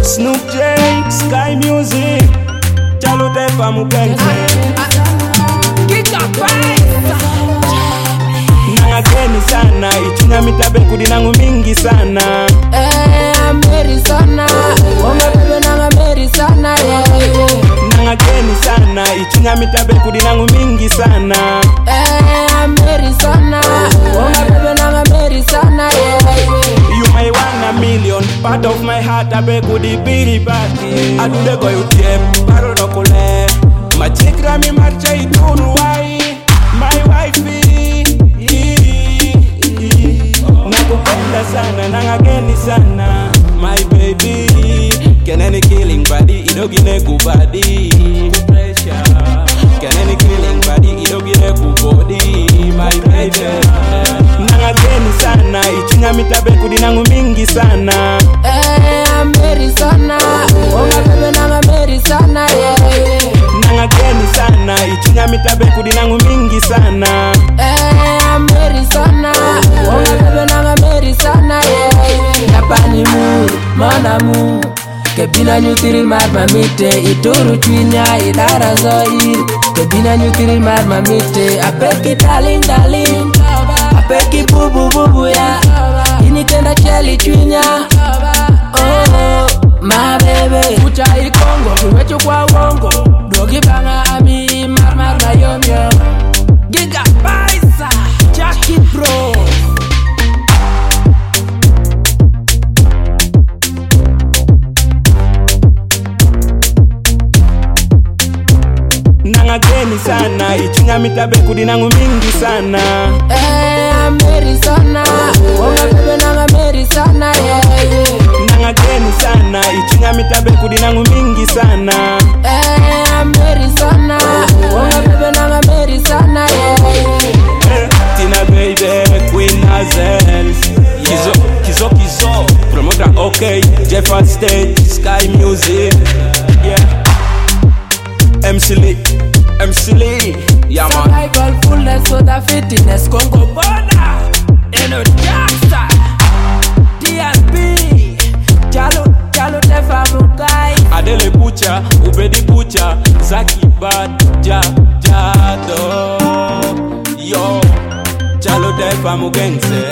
Snoop J, Sky Music, Chalo Tefa Mugenze. Nangakeni sana, ichunya mitabe kudi nangu mingi sana. Eh, Mary sana, ombe bebe nanga Mary sana, yeah, yeah. Nangakeni sana, ichunya mitabe kudi nangu mingi sana. Eh, Mary sana, ombe bebe nanga Mary sana, yeah, yeah. You may want a million, part of my heart abe kudi biri bati. Adude go you tiem, paro no kule. Machigra mi marcha itunu wai, my wifey. Nakupenda sana, nangakeni sana, my baby. Keneni killing body, idogine kubadi. Pressure. Keneni killing body, idogine kubodi, my baby. Nangakeni sana, ichunya mitabe kudi nangu mingi sana. Eh, Mary sana, ombe bebe nanga Mary sana, yeah, yeah. Nangakeni sana, ichunya mitabe kudi nangu mingi sana. Eh, Mary sana, ombe bebe nanga Mary sana, yeah, yeah. Napani mu, mana mu, kebina nyutiril mar mamite, ituru chwinya idara zoir, kebina nyutiril mar mamite, apeki darling darling, apeki bubu bubu ya, inikenda cheli chwinya, oh, my baby, kucha ikongo, kiwecho kwa wongo, dogi banga ami mar mar mayom yom. Giga Paisa, Jackie Bro. Nangakeni sana, ichunya mitabe kudi nangu mingi sana. Eh, Mary sana, ombe bebe nanga Mary sana, yeah, yeah. Nangakeni sana, ichunya mitabe kudi nangu mingi sana. Eh, Mary sana, ombe bebe nanga Mary sana, yeah, yeah. Eh, Tina baby, Queen Hazel. Kizo, kizo, kizo. Promoter okay, Jeffa Stage, Sky Music. Yeah. MC Lee, MC Lee. Yeah man. Survival fullness, so the fitness, Congo border. Eno Jackson, DSP, Jalo, Jalo Tefa Mukai. Adele Bucha, Ubedi Bucha, Zaki Bad, Ja, Jado. Yo, Chalo Defa Mugenze.